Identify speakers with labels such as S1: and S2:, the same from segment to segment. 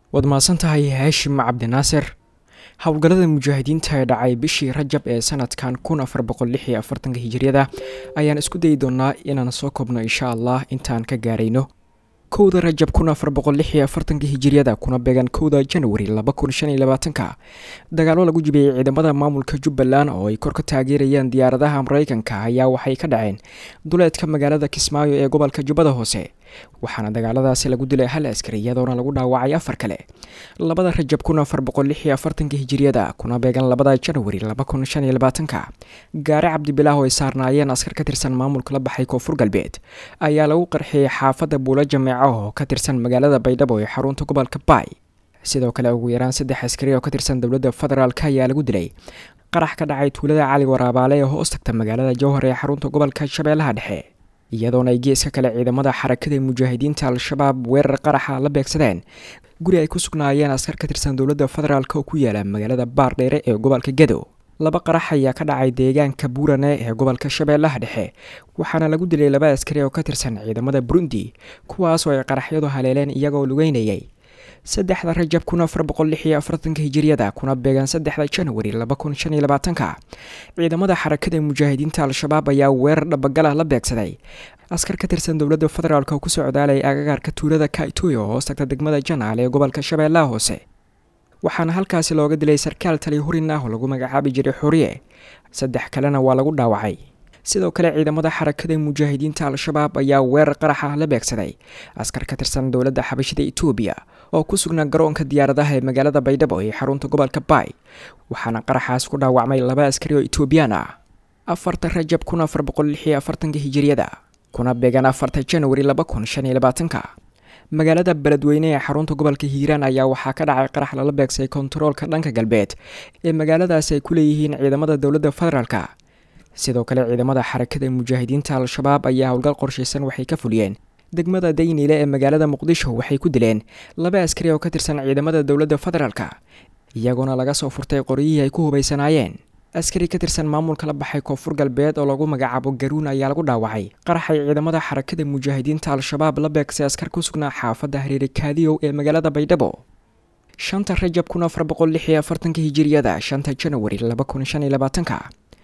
S1: waad mahadsan tahay haashim cabdinaasir howlgallada mujaahidiinta ee dhacay bishii rajab ee sanadkan kun afar boqol lix iyo afartanka hijiriyada ayaan isku dayi doonaa inaan soo koobno insha allah intaan ka gaarayno kowda rajab kun afar boqol lix iyo afartanka hijiriyada kuna beegan kowda janwari laba kun shan iyo labaatanka dagaalo lagu jibiyey ciidamada maamulka jubbaland oo ay kor ka taageerayeen diyaaradaha mareykanka ayaa waxay ka dhaceen duleedka magaalada kismaayo ee gobolka jubbada hoose waxaana dagaaladaasi lagu dilay hal askari iyadoona lagu dhaawacay afar kale labada rajab kun afar boqol lix iyo afartanka hijiriyada kuna beegan labada janwari laba kun shan iyo labaatanka gaari cabdibilaah oo ay saarnaayeen askar ka tirsan maamulka la baxay koonfur galbeed ayaa lagu qarxiyey xaafadda buulo jameeco oo ka tirsan magaalada baydhabo ee xarunta gobolka baay sidoo kale ugu yaraan saddex askari oo ka tirsan dowladda federaalk ayaa lagu dilay qarax ka dhacay tuulada cali waraabaale ee hoos tagta magaalada jowhar ee xarunta gobolka shabeellaha dhexe iyadoona ay geeska kale ciidamada xarakada mujaahidiinta al-shabaab weerar qaraxa la beegsadeen guri ay ku sugnaayeen askar ka tirsan dowladda federaalk oo ku yaala magaalada baardheere ee gobolka gedo laba qarax ayaa ka dhacay deegaanka buurane ee gobolka shabeellaha dhexe waxaana lagu dilay laba askari oo ka tirsan ciidamada burundi kuwaasoo ay qaraxyadu haleeleen iyagoo lugeynayay saddexda rajab kun afar boqol lix iyo afartanka hijiriyada kuna beegan saddexda janwari laba kun shan iyo labaatanka ciidamada xarakada mujaahidiinta al-shabaab ayaa weerar dhabagalah la beegsaday askar ka tirsan dowladda federaalk oo ku socdaalay agagaarka tuulada kaitoy oo hoos tagta degmada janaal ee gobolka shabeellaha hoose waxaana halkaasi looga dilay sarkaal tali hurin ah oo lagu magacaabi jiray xuriye saddex kalena waa lagu dhaawacay sidoo kale ciidamada xarakada mujaahidiinta al-shabaab ayaa weerar qaraxa la beegsaday askar ka tirsan dowladda xabashida etoobiya oo ku sugnaa garoonka diyaaradaha ee magaalada baydhabo ee xarunta gobolka baay waxaana qaraxaas ku dhaawacmay laba askari oo etoobiyaan ah afarta rajab kun afar boqol lix iyo afartanka hijiriyada kuna beegan afarta janwari laba kun shan iyo labaatanka magaalada beledweyne ee xarunta gobolka hiiraan ayaa waxaa ka dhacay qarax lala beegsay kontaroolka dhanka galbeed ee magaaladaasi ay ku leeyihiin ciidamada dowladda federaalka sidoo kale ciidamada xarakada mujaahidiinta al-shabaab ayaa howlgal qorshaysan waxay ka fuliyeen degmada dayniile ee magaalada muqdisho waxay ku dileen laba askari oo ka tirsan ciidamada dowladda federaalka iyagoona laga soo furtay qoryihii ay ku hubaysanaayeen askari ka tirsan maamulka la baxay koonfur galbeed oo lagu magacaabo garuun ayaa lagu dhaawacay qaraxay ciidamada xarakada mujaahidiinta al-shabaab la beegsay askar ku sugnaa xaafadda hareere kaadiyow ee magaalada baydhabo shanta rajab kun afar boqol lix iyo afartanka hijiriyada shanta janwari laba kun shan iyo labaatanka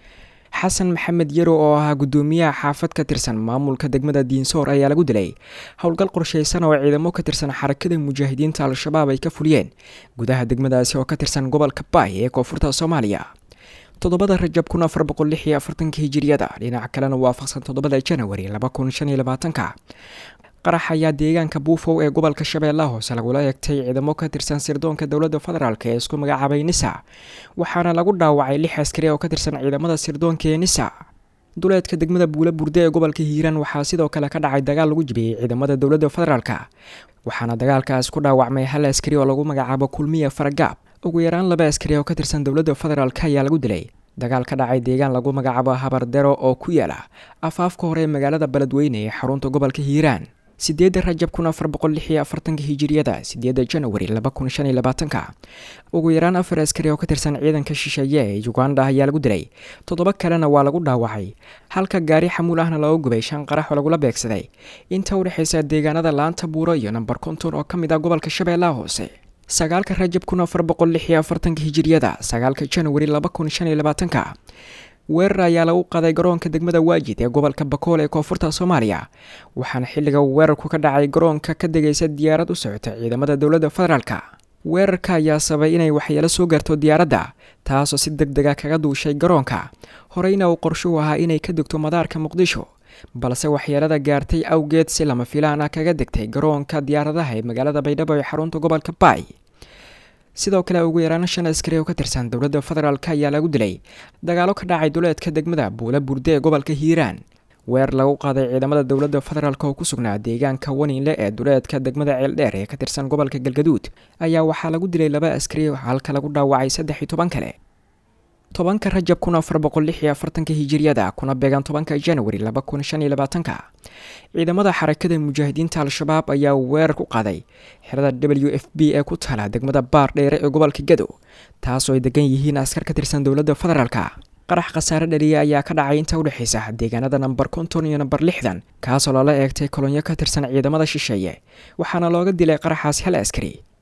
S1: xasan maxamed yaro oo ahaa guddoomiyaha xaafad ka tirsan maamulka degmada diinsoor ayaa lagu dilay howlgal qorshaysan oo ciidamo ka tirsan xarakada mujaahidiinta al-shabaab ay ka fuliyeen gudaha degmadaasi oo ka tirsan gobolka baay ee koonfurta soomaaliya toddobada rajab kun afar boqol lix iyo afartanka hijiriyada dhinac kalena waafaqsan toddobada janwari laba kun shan iyo labaatanka qarax ayaa deegaanka buufow ee gobolka shabeellaha hoose lagula eegtay ciidamo ka tirsan sirdoonka dowladda federaalk ee isku magacaabay nisa waxaana lagu dhaawacay lix askari oo ka tirsan ciidamada sirdoonka ee nisa duleedka degmada buula burde ee gobolka hiiraan waxaa sidoo kale ka dhacay dagaal lagu jibiyey ciidamada dowladda federaalk waxaana dagaalkaas ku dhaawacmay hal askari oo lagu magacaabo kulmiya faragaab ugu yaraan laba askari oo ka tirsan dowladda federaalk ayaa lagu dilay dagaal ka dhacay deegaan lagu magacaabo habardero oo ku yaala afaafka hore ee magaalada beledweyne ee xarunta gobolka hiiraan sideedda rajab kun afar boqol lix iyo afartanka hijiriyada sideedda janwari laba kun shan iyo labaatanka ugu yaraan afar askari oo ka tirsan ciidanka shisheeye ee uganda ayaa lagu dilay toddoba kalena waa lagu dhaawacay halka gaari xamuul ahna looga gubay shan qarax oo lagula beegsaday inta u dhexaysa deegaanada laanta buuro iyo namber konton oo ka mid ah gobolka shabeellaha hoose sagaalka rajab kun afar boqol lix iyo afartanka hijiriyada sagaalka janwari laba kun shan iyo labaatanka weerar ayaa lagu qaday garoonka degmada waajid ee gobolka bakool ee koonfurta soomaaliya waxaana xilliga weerarku ka dhacay garoonka ka degaysa diyaarad u socota ciidamada dowladda federaalka weerarka ayaa sabay inay waxyeelo soo gaarto diyaaradda taasoo si deg dega kaga duushay garoonka horeyna uu qorshuhu ahaa inay ka degto madaarka muqdisho balse waxyeelada gaartay awgeed si lama filaan ah kaga degtay garoonka diyaaradaha ee magaalada baydhabo ee xarunta gobolka baay sidoo kale ugu yaraan shan askari oo ka tirsan dowladda federaalk ayaa lagu dilay dagaalo ka dhacay duleedka degmada buula burde ee gobolka hiiraan weer lagu qaaday ciidamada dowladda federaalk oo ku sugnaa deegaanka waninle ee duleedka degmada ceeldheer ee ka tirsan gobolka galgaduud ayaa waxaa lagu dilay laba askari halka lagu dhaawacay saddex iyo toban kale tobanka rajab kun afar boqol lix iyo afartanka hijiriyada kuna beegan tobanka janwari laba kun shan iyo labaatanka ciidamada xarakada mujaahidiinta al-shabaab ayaa weerar ku qaaday xerada w f b ee ku taala degmada baar dheere ee gobolka gado taasoo ay degan yihiin askar ka tirsan dowladda federaalka qarax khasaare dhaliya ayaa ka dhacay inta udhexaysa deegaanada namber konton iyo namber lixdan kaasoo lala eegtay kolonyo ka tirsan ciidamada shisheeye waxaana looga dilay qaraxaas hal askari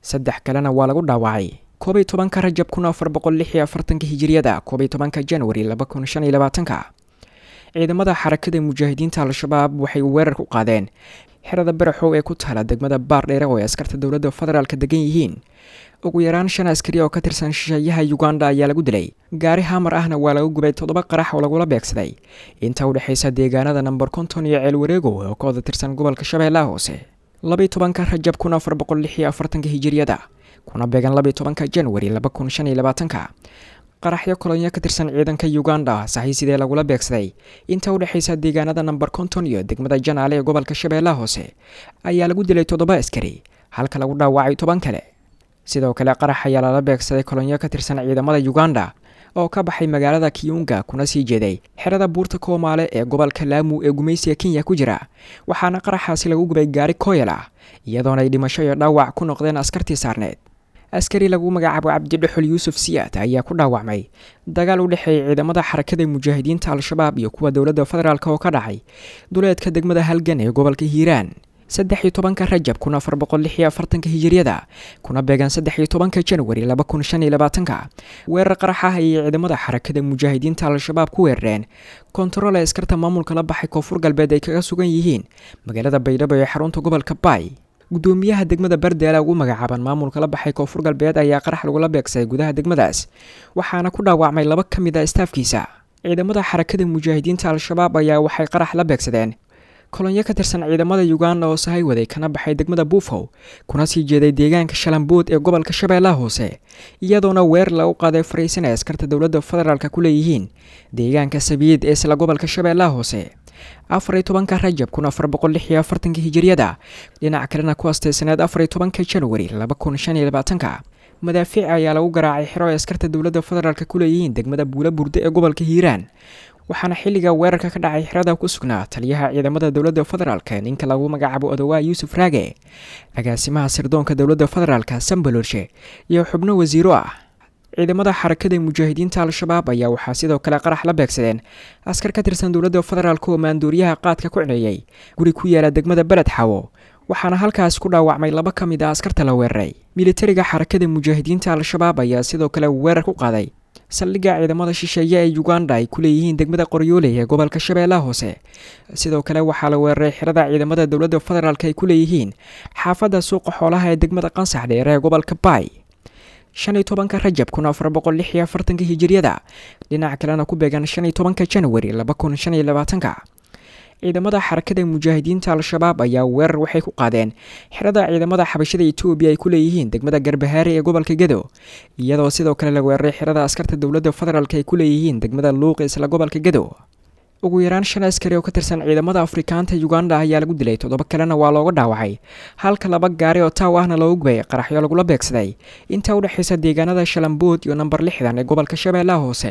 S1: saddex kalena waa lagu dhaawacay koob iyo tobanka rajab kun afar boqol lix iyo afartanka hijiriyada koob iyo tobanka januari laba kun shan iyo labaatanka ciidamada xarakada mujaahidiinta al-shabaab waxay weerar ku qaadeen xerada baraxow ee ku taala degmada baardheere oo ay askarta dowladda federaalka degan yihiin ugu yaraan shan askari oo ka tirsan shisheeyaha uganda ayaa lagu dilay gaari hamar ahna waa lagu gubay toddoba qarax oo lagula beegsaday inta u dhexaysa deegaanada namber konton iyo ceel wareegow oo ka wada tirsan gobolka shabeellaha hoose labaiy tobanka rajab kun afar boqol lix iyo afartanka hijiriyada kuna beegan labaiy tobanka januari laba kun shan iyo labaatanka qaraxyo kolonyo ka tirsan ciidanka uganda saxii sidee lagula beegsaday inta u dhexaysa deegaanada namber konton iyo degmada janaale ee gobolka shabeellaha hoose ayaa lagu dilay toddoba askari halka lagu dhaawacay toban kale sidoo kale qarax ayaa lala beegsaday kolonyo ka tirsan ciidamada uganda oo ka baxay magaalada kiyunga kuna sii jeeday xerada buurta koomaale ee gobolka laamu ee gumaysiga kenya ku jira waxaana qaraxaasi lagu gubay gaari kooyal ah iyadoona ay dhimasho iyo dhaawac ku noqdeen askartii saarneed askari lagu magacaabo cabdidhexol yuusuf siyaad ayaa ku dhaawacmay dagaal u dhexeeyay ciidamada xarakada mujaahidiinta al-shabaab iyo kuwa dowladda federaalk oo ka dhacay duleedka degmada halgan ee gobolka hiiraan saddex iyo tobanka rajab kun afar boqol lix iyo afartanka hijiriyada kuna beegan saddex iyo tobanka januari laba kun shan iyo labaatanka weerar qarax ah ayay ciidamada xarakada mujaahidiinta al-shabaab ku weerareen kontarool ee askarta maamulka la baxay koonfur galbeed ay kaga sugan yihiin magaalada baydhabo ee xarunta gobolka baay gudoomiyaha degmada bardaala ugu magacaaban maamulka la baxay koonfur galbeed ayaa qarax lagula beegsaday gudaha degmadaas waxaana ku dhaawacmay laba ka mid a istaafkiisa ciidamada xarakada mujaahidiinta al-shabaab ayaa waxay qarax la beegsadeen kolonyo ka tirsan ciidamada uganda oo sahay waday kana baxay degmada buufow kuna sii jeeday deegaanka shalambood ee gobolka shabeellaha hoose iyadoona weer lagu qaaday fariisan ay askarta dowladda federaalk ku leeyihiin deegaanka sabiid ee isla gobolka shabeellaha hoose afar iyo tobanka rajab kun afar boqol lix iyo afartanka hijiriyada dhinac kalena ku astaysaneed afar iyo tobanka januari laba kun shan iyo labaatanka madaafiic ayaa lagu garaacay xero ay askarta dowladda federaalk ku leeyihiin degmada buula burde ee gobolka hiiraan waxaana xilliga weerarka ka dhacay xerada ku sugnaa taliyaha ciidamada dowladda federaalk ninka lagu magacaabo odowaa yuusuf raage agaasimaha sirdoonka dowladda federaalk sambalorshe iyo xubno wasiiro ah ciidamada xarakada mujaahidiinta al-shabaab ayaa waxaa sidoo kale qarax la beegsadeen askar ka tirsan dowladda federaalk oo maandooriyaha qaadka ku cineeyey guri ku yaala degmada beled xawo waxaana halkaas ku dhaawacmay laba ka mid a askarta la weeraray militariga xarakada mujaahidiinta al-shabaab ayaa sidoo kale weerar ku qaaday saldhigga ciidamada shisheeye ee uganda ay ku leeyihiin degmada qoryooley ee gobolka shabeellaha hoose sidoo kale waxaa la weeraray xerada ciidamada dowladda federaalk ay ku leeyihiin xaafadda suuqa xoolaha ee degmada qansax dheere ee gobolka baay shan iyo tobanka rajab kun afar boqol lix iyo afartanka hijiriyada dhinac kalena ku beegan shan iyo tobanka januari laba kun shan iyo labaatanka ciidamada xarakada mujaahidiinta al-shabaab ayaa weerar waxay ku qaadeen xerada ciidamada xabashada etoobiya ay ku leeyihiin degmada garbahaare ee gobolka gedo iyadoo sidoo kale la weeraray xerada askarta dowladda federaalk ay ku leeyihiin degmada luuq isla gobolka gedo ugu yaraan shan askari oo ka tirsan ciidamada afrikaanta uganda ayaa lagu dilay toddoba kalena waa looga dhaawacay halka laba gaari oo taaw ahna loogu gubay qaraxyo lagula beegsaday inta u dhexaysa deegaanada shalambood iyo namber lixdan ee gobolka shabeellaha hoose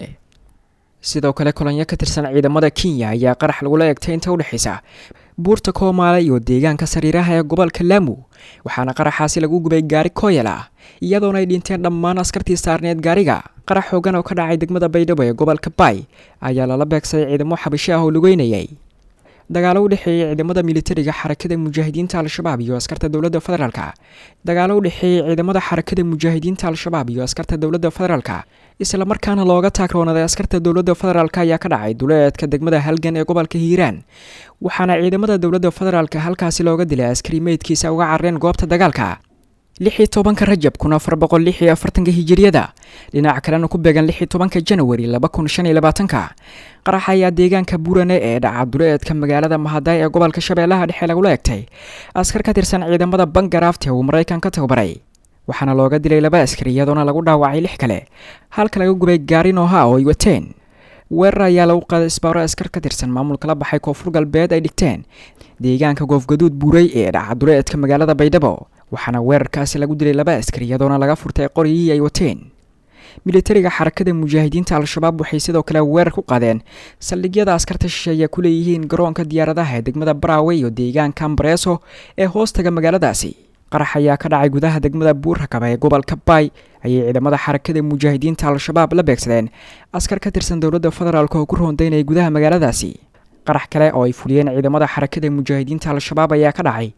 S1: sidoo kale kolonyo ka tirsan ciidamada kenya ayaa qarax lagula eegtay inta u dhexaysa buurta koomaale iyo deegaanka sariiraha ee gobolka laamu waxaana qaraxaasi lagu gubay gaari kooyal ah iyadoona ay dhinteen dhammaan askartii saarneed gaariga qarax xoogan oo ka dhacay degmada baydhabo ee gobolka baay ayaa lala beegsaday ciidamo xabasho ah oo lugeynayay dagaalo u dhexeeyey ciidamada militariga xarakada mujaahidiinta al-shabaab iyo askarta dowladda federaalk dagaalo u dhexeeyey ciidamada xarakada mujaahidiinta al-shabaab iyo askarta dowladda federaalk isla markaana looga taagroonaday askarta dowladda federaalk ayaa ka dhacay duleedka degmada halgan ee gobolka hiiraan waxaana ciidamada dowladda federaalk halkaasi looga dilay askari meydkiisa uga carareen goobta dagaalka lix iyo tobanka rajab kun afar boqol lix iyo afartanka hijiriyada dhinaca kalena ku beegan lix iyo tobanka januari laba kun shan iyo labaatanka qarax ayaa deegaanka burane ee dhaca duleedka magaalada mahadaay ee gobolka shabeellaha dhexe lagula egtay askar ka tirsan ciidamada bangaraafte uu maraykan ka tababaray waxaana looga dilay laba askari iyadoona lagu dhaawacay lix kale halka laga gubay gaari nooha oo ay wateen weerar ayaa lagu qaaday isbaaro askar ka tirsan maamulka la baxay koonfur galbeed ay dhigteen deegaanka goofgaduud buuray ee dhaca duleedka magaalada baydhabo waxaana weerarkaasi lagu dilay laba askari iyadoona laga furtay qoryihii ay wateen militariga xarakada mujaahidiinta al-shabaab waxay sidoo kale weerar ku qaadeen saldhigyada askarta shisheeye ku leeyihiin garoonka diyaaradaha ee degmada baraawe iyo deegaanka ambareeso ee hoostaga magaaladaasi qarax ayaa ka dhacay gudaha degmada buurrakaba ee gobolka baay ayay ciidamada xarakada mujaahidiinta al-shabaab la beegsadeen askar ka tirsan dowladda federaalk oo ku roondaynaya gudaha magaaladaasi qarax kale oo ay fuliyeen ciidamada xarakada mujaahidiinta al-shabaab ayaa ka dhacay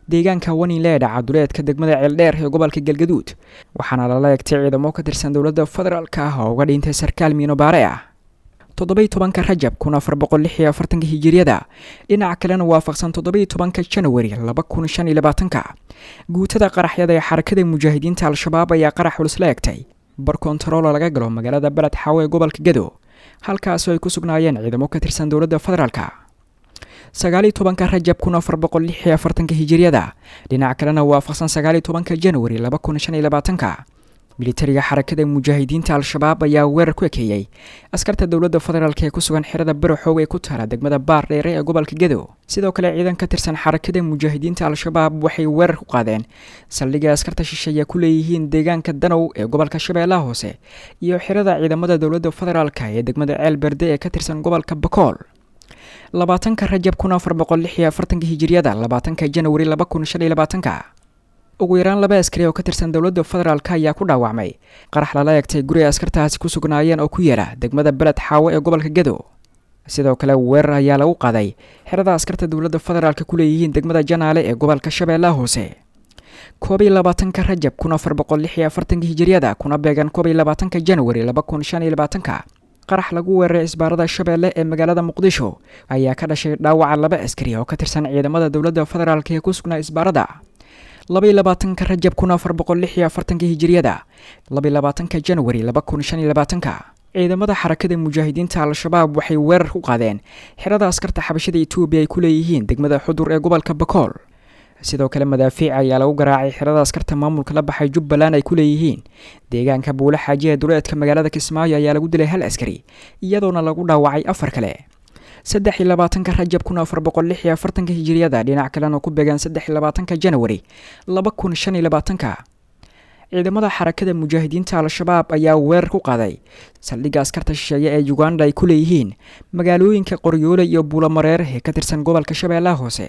S1: deegaanka waniile ee dhaca duleedka degmada ceeldheer ee gobolka galgaduud waxaana lala egtay ciidamo ka tirsan dowladda federaalk ah oo uga dhintay sarkaal miinobaare ah toddobai tobanka rajab kun afar boqol lix iyo afartanka hijiriyada dhinaca kalena waafaqsan toddobai tobanka janawari laba kun shan iyo labaatanka guutada qaraxyada ee xarakada mujaahidiinta al-shabaab ayaa qarax culus la egtay bar kontaroolo laga galo magaalada beled xaawo ee gobolka gado halkaasoo ay ku sugnaayeen ciidamo ka tirsan dowladda federaalk sagaaliyo tobanka rajab kun afar boqol lix iyo afartanka hijiriyada dhinaca kalena waafaqsan sagaaliyo tobanka janawari laba kun shan iyo labaatanka militariga xarakada mujaahidiinta al-shabaab ayaa weerar ku ekeeyey askarta dowladda federaalk ee ku sugan xerada baraxoog ee ku taala degmada baar dheere ee gobolka gado sidoo kale ciidan ka tirsan xarakada mujaahidiinta al-shabaab waxay weerar ku qaadeen saldhigay askarta shisheeye ku leeyihiin deegaanka danow ee gobolka shabeellaha hoose iyo xerada ciidamada dowladda federaalk ee degmada ceel berde ee ka tirsan gobolka bakool labaatanka rajab kun afar boqol lix iyo afartanka hijiriyada labaatanka janawari laba kun shan iyo labaatanka ugu yaraan laba askari oo ka tirsan dowladda federaalk ayaa ku dhaawacmay qarax lala egtay guri ay askartaasi ku sugnaayeen oo ku yaala degmada beled xaawo ee gobolka gado sidoo kale weerar ayaa lagu qaaday xerada askarta dowladda federaalk ku leeyihiin degmada janaale ee gobolka shabeellaha hoose koob iyo labaatanka rajab kun afar boqol lix iyo afartanka hijiriyada kuna beegan koob iyo labaatanka janawari laba kun shan iyo labaatanka qarax lagu weeraray isbaarada shabeelle ee magaalada muqdisho ayaa ka dhashay dhaawaca laba askari oo ka tirsan ciidamada dowladda federaalk ee ku sugnaa isbaarada labaiyo labaatanka rajab kun afar boqol lix iyo afartanka hijiriyada labaiyo labaatanka janawari laba kun shan iyo labaatanka ciidamada xarakada mujaahidiinta al-shabaab waxay weerar ku qaadeen xerada askarta xabashada etoobiya ay ku leeyihiin degmada xudur ee gobolka bakool sidoo kale madaafiic ayaa lagu garaacay xerada askarta maamulka la baxay jubbaland ay ku leeyihiin deegaanka buule xaaji ee duleedka magaalada kismaayo ayaa lagu dilay hal askari iyadoona lagu dhaawacay afar kale saddex iyo labaatanka rajab kun afar boqol lix iyo afartanka hijiriyada dhinac kalena ku beegan saddex iyo labaatanka janawari laba kun shan iyo labaatanka ciidamada xarakada mujaahidiinta al-shabaab ayaa weerar ku qaaday saldhigga askarta shisheeye ee uganda ay ku leeyihiin magaalooyinka qoryoole iyo buulamareer ee ka tirsan gobolka shabeellaha hoose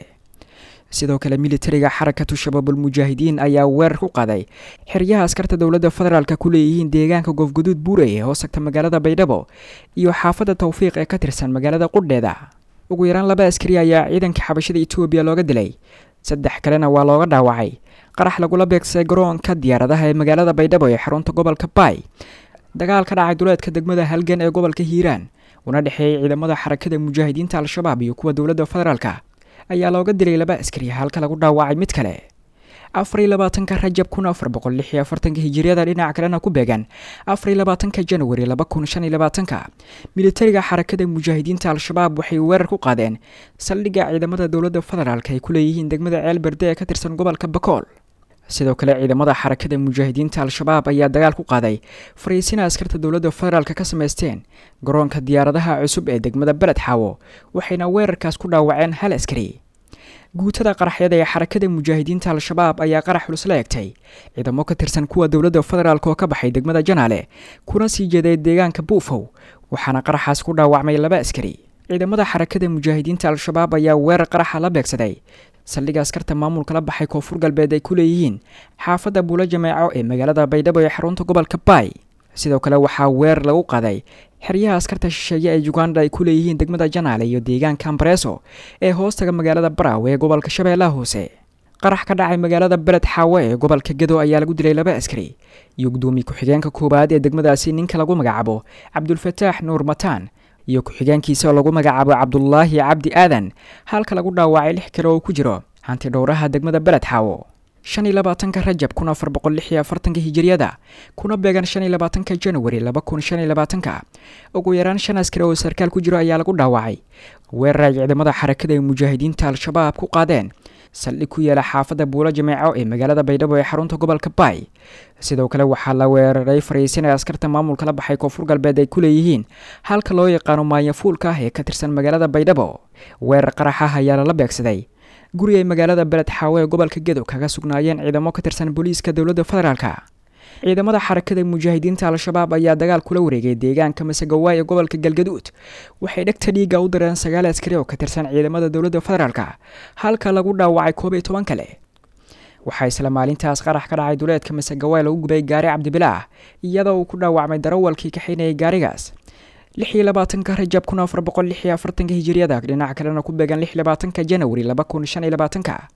S1: sidoo kale militariga xarakatu shabaabul mujaahidiin ayaa weerar ku qaaday xeryaha askarta dowladda federaalk ku leeyihiin deegaanka goofguduud buurey ee hoostagta magaalada baydhabo iyo xaafadda tawfiiq ee ka tirsan magaalada qudheeda ugu yaraan laba askari ayaa ciidanka xabashada etoobiya looga dilay saddex kalena waa looga dhaawacay qarax lagula beegsaday garoonka diyaaradaha ee magaalada baydhabo ee xarunta gobolka baay dagaal ka dhacay duleedka degmada halgan ee gobolka hiiraan una dhexeeyay ciidamada xarakada mujaahidiinta al-shabaab iyo kuwa dowladda federaalk ayaa looga dilay laba askari halka lagu dhaawacay mid kale afar iyo labaatanka rajab kun afar boqol lix iyo afartanka hijiriyada dhinaca kalena ku beegan afar iyo labaatanka janawari laba kun shan iyo labaatanka militariga xarakada mujaahidiinta al-shabaab waxay weerar ku qaadeen saldhigga ciidamada dowladda federaalk ay ku leeyihiin degmada ceel berde ee ka tirsan gobolka bakool sidoo kale ciidamada xarakada mujaahidiinta al-shabaab ayaa dagaal ku qaaday fariisina askarta dowladda federaalk ka samaysteen garoonka diyaaradaha cusub ee degmada beled xaawo waxayna weerarkaas ku dhaawaceen hal askari guutada qaraxyada ee xarakada mujaahidiinta al-shabaab ayaa qarax culus la egtay ciidamo ka tirsan kuwa dowladda federaalk oo ka baxay degmada janaale kuna sii jeeday deegaanka buufow waxaana qaraxaas ku dhaawacmay laba askari ciidamada xarakada mujaahidiinta al-shabaab ayaa weerar qaraxa la beegsaday saldhigga askarta maamulka la baxay koonfur galbeed ay ku leeyihiin xaafadda buulo jameeco ee magaalada baydhabo ee xarunta gobolka baay sidoo kale waxaa weerar lagu qaaday xeryaha askarta shisheeye ee uganda ay ku leeyihiin degmada janaale iyo deegaanka ambareeso ee hoostaga magaalada baraawe ee gobolka shabeellaha hoose qarax ka dhacay magaalada beled xaawe ee gobolka gado ayaa lagu dilay laba askari iyo gudoomiye ku-xigeenka koowaad ee degmadaasi ninka lagu magacaabo cabdulfataax nuur mataan iyo ku-xigeenkiisa oo lagu magacaabo cabdulaahi cabdi aadan halka lagu dhaawacay lix kale oo ku jiro hanti dhowraha degmada beled xaawo shan iyo labaatanka rajab kun afar boqol lix iyo afartanka hijiriyada kuna beegan shan iyo labaatanka janawari laba kun shan iyo labaatanka ugu yaraan shan askari oo sarkaal ku jiro ayaa lagu dhaawacay weerar ay ciidamada xarakada ee mujaahidiinta al-shabaab ku qaadeen saldhig ku yaala xaafadda buulo jameeco ee magaalada baydhabo ee xarunta gobolka baay sidoo kale waxaa la weeraray fariisinay askarta maamulka la baxay koonfur galbeed ay ku leeyihiin halka loo yaqaano maanyafuulka ah ee ka tirsan magaalada baydhabo weerar qarax ah ayaa lala beegsaday guri ay magaalada beled xaawo ee gobolka gedo kaga sugnaayeen ciidamo ka tirsan booliiska dowladda federaalka ciidamada xarakada mujaahidiinta al-shabaab ayaa dagaal kula wareegay deegaanka masegawaay ee gobolka galgaduud waxay dhegta dhiigga u direen sagaal askari oo ka tirsan ciidamada dowladda federaalka halka lagu dhaawacay koob iyo toban kale waxaa isla maalintaas qarax ka dhacay duleedka masegawaay lagu gubay gaari cabdibilaah iyadoo uu ku dhaawacmay darawalkii kaxaynayay gaarigaas lix iyo labaatanka rajab kun afar boqol lix iyo afartanka hijiriyada dhinaca kalena ku beegan lix iyo labaatanka janawari laba kun shan iyo labaatanka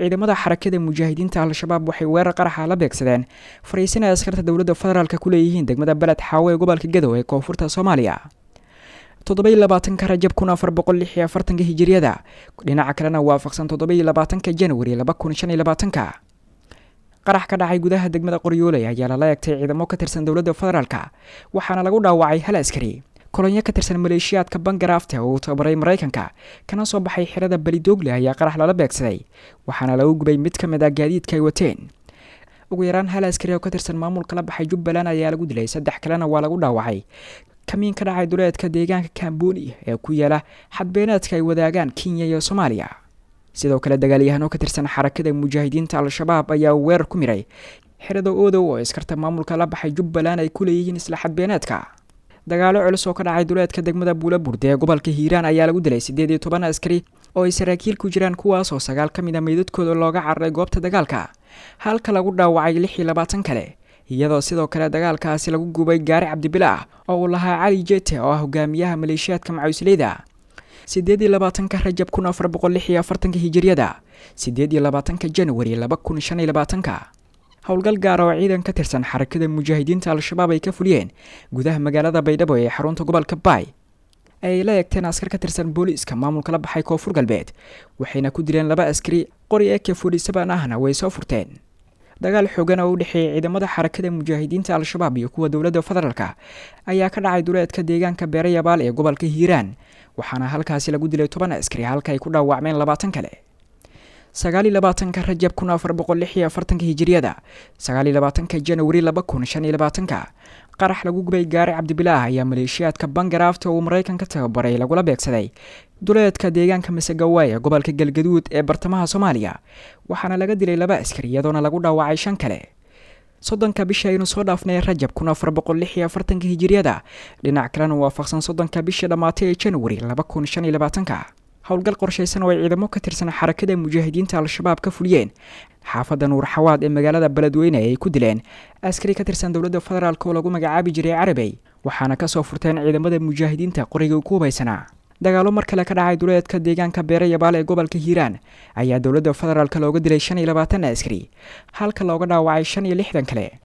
S1: ciidamada xarakada mujaahidiinta al-shabaab waxay weerar qaraxa la beegsadeen fariisin ay askarta dowladda federaalk ku leeyihiin degmada beled xaawo ee gobolka gadow ee koonfurta soomaaliya toddobaiy labaatanka rajab kun afar boqol lix iyo afartanka hijiriyada dhinaca kalena waafaqsan toddobaiy labaatanka januari laba kun shan iyo labaatanka qarax ka dhacay gudaha degmada qoryooley ayaa lala egtay ciidamo ka tirsan dowladda federaalk waxaana lagu dhaawacay hal askari kolonyo ka tirsan maleeshiyaadka bangaraafte oo uu tababaray maraykanka kana soo baxay xirada belidoogle ayaa qarax lala beegsaday waxaana lagu gubay mid ka mid ah gaadiidka ay wateen ugu yaraan hal askari oo ka tirsan maamulka la baxay jubbaland ayaa lagu dilay saddex kalena waa lagu dhaawacay kamiin ka dhacay duleedka deegaanka kamboni ee ku yaala xadbeeneedka ay wadaagaan kenya iyo soomaaliya sidoo kale dagaalyahano ka tirsan xarakada mujaahidiinta al-shabaab ayaa weerar ku miray xirada oodow oo iskarta maamulka la baxay jubbaland ay ku leeyihiin isla xadbeeneedka dagaalo culus oo ka dhacay duleedka degmada buulaburde ee gobolka hiiraan ayaa lagu dilay siddeed iyo toban askari oo ay saraakiil ku jiraan kuwaas oo sagaal ka mid a meydadkooda looga cararay goobta dagaalka halka lagu dhaawacay lix iyo labaatan kale iyadoo sidoo kale dagaalkaasi lagu gubay gaari cabdibile ah oo uu lahaa cali jete oo ah hogaamiyaha maleeshiyaadka macawisleyda siddeed iyo labaatanka rajab kun afar boqol lix iyo afartanka hijiriyada siddeed iyo labaatanka januari laba kun shan iyo labaatanka howlgal gaar oo ciidan ka tirsan xarakada mujaahidiinta al-shabaab ay ka fuliyeen gudaha magaalada baydhabo ee xarunta gobolka baay ay la eegteen askar ka tirsan booliiska maamulka la baxay koonfur galbeed waxayna ku dileen laba askari qori eke fodhisaban ahna way soo furteen dagaal xoogan oo u dhexeeyay ciidamada xarakada mujaahidiinta al-shabaab iyo kuwa dowladda federaalk ayaa ka dhacay duleedka deegaanka beerayabaal ee gobolka hiiraan waxaana halkaasi lagu dilay toban askari halka ay ku dhaawacmeen labaatan kale sagaaliyo labaatanka rajab kun afar boqol lix iyo afartanka hijiriyada sagaaliyo labaatanka januari laba kun shan iyo labaatanka qarax lagu gubay gaari cabdibilaah ayaa maleeshiyaadka bangaraafta uu maraykanka tababaray lagula beegsaday duleedka deegaanka masagawaay ee gobolka galgaduud ee bartamaha soomaaliya waxaana laga dilay laba askari iyadoona lagu dhaawacay shan kale soddonka bisha aynu soo dhaafnay rajab kun afar boqol lix iyo afartanka hijiriyada dhinac kalena waafaqsan soddonka bisha dhammaatay ee januari laba kun shan iyo labaatanka howlgal qorshaysan oo ay ciidamo ka tirsan xarakada mujaahidiinta al-shabaab ka fuliyeen xaafadda nuur xawaad ee magaalada beledweyne ay ku dileen askari ka tirsan dowladda federaalk oo lagu magacaabi jiray carabey waxaana kasoo furteen ciidamada mujaahidiinta qoriga ku hubaysanaa dagaalo mar kale ka dhacay duleedka deegaanka beerayabaal ee gobolka hiiraan ayaa dowladda federaalk looga dilay shan iyo labaatan askari halka looga dhaawacay shan iyo lixdan kale